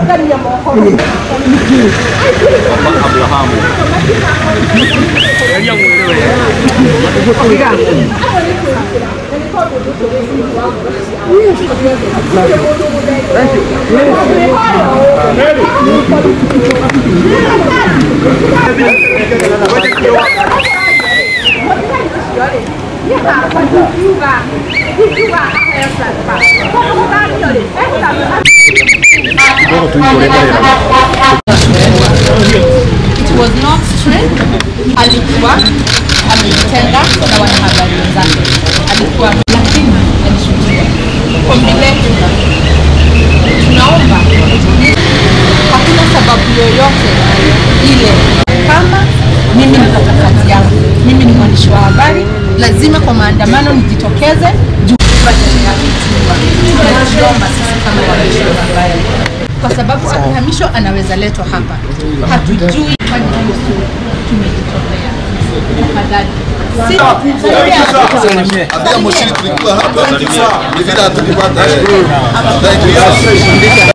It was not straight. Alikuwa amejitenga na wanahabari wenzake, alikuwa lakini alishuhudia kwa vile tunaomba, hakuna sababu yoyote ile. Kama mimi napata kazi yangu, mimi ni mwandishi wa habari, lazima kwa maandamano nijitokeze juu tunajiomba sisi kama waandishi wa habari kwa sababu akihamishwa anaweza letwa hapa, hatujui kwani hiyo sio tumejitolea. Tafadhali Ambia Moshiri tulikuwa hapa ni vile hatukupata. Thank you.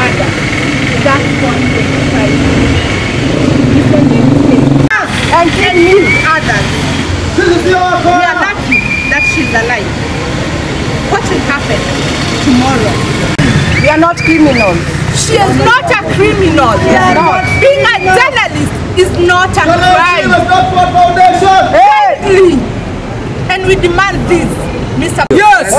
and can meet others. We are lucky that she's alive. What will happen tomorrow? We are not criminals. She is not a criminal. Being a journalist is not a crime. Hey. And we demand this, Mr. Yes.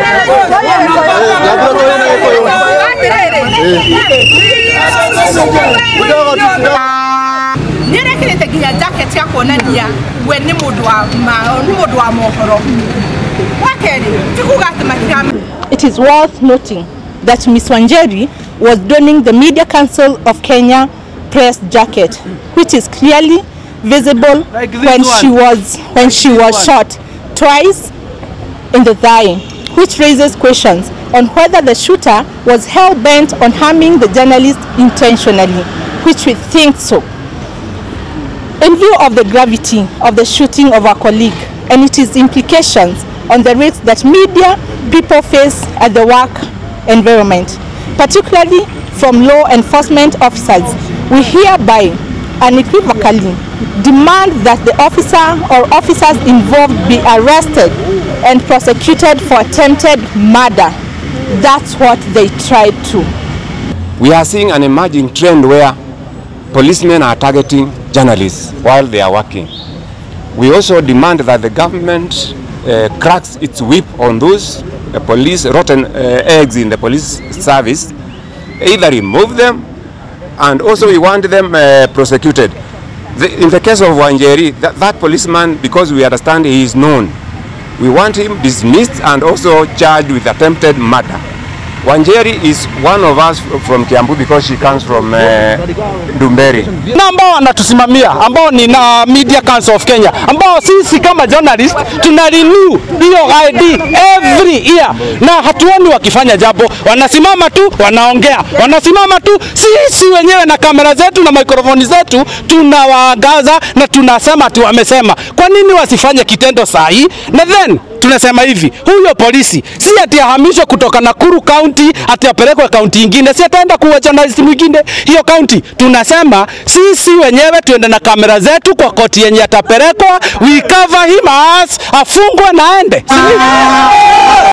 nĩrekĩrĩte nginya jacket ya kuonania we nĩ mũndũ wa ma- nĩ mũndũ wa mohoro wa kerĩ ti kuga atĩ matira It is worth noting that Ms. Wanjeri was donning the Media Council of Kenya press jacket, which is clearly visible when she was when she was shot twice in the thigh, which raises questions on whether the shooter was hell bent on harming the journalist intentionally, which we think so. In view of the gravity of the shooting of our colleague and its implications on the risks that media people face at the work environment, particularly from law enforcement officers, we hereby unequivocally demand that the officer or officers involved be arrested and prosecuted for attempted murder. That's what they tried to. we are seeing an emerging trend where policemen are targeting journalists while they are working. We also demand that the government uh, cracks its whip on those uh, police rotten uh, eggs in the police service, either remove them and also we want them uh, prosecuted. The, in the case of Wanjeri, that, that policeman, because we understand he is known, we want him dismissed and also charged with attempted murder. Wanjeri is one of us from Kiambu because she comes from uh, Dumberi. na ambao wanatusimamia ambao ni na Media Council of Kenya ambao sisi kama journalist tuna renew hiyo ID every year, na hatuoni wakifanya jambo, wanasimama tu wanaongea, wanasimama tu. Sisi wenyewe na kamera zetu na mikrofoni zetu tunawaangaza na tunasema ati wamesema. Kwa nini wasifanye kitendo saa hii? Na then tunasema hivi, huyo polisi si ati ahamishwe kutoka Nakuru County ati apelekwe kaunti ingine, si ataenda kuwa journalist mwingine hiyo kaunti. Tunasema sisi wenyewe tuende na kamera zetu kwa koti yenye atapelekwa, we cover him as afungwe na aende. Si ndivyo?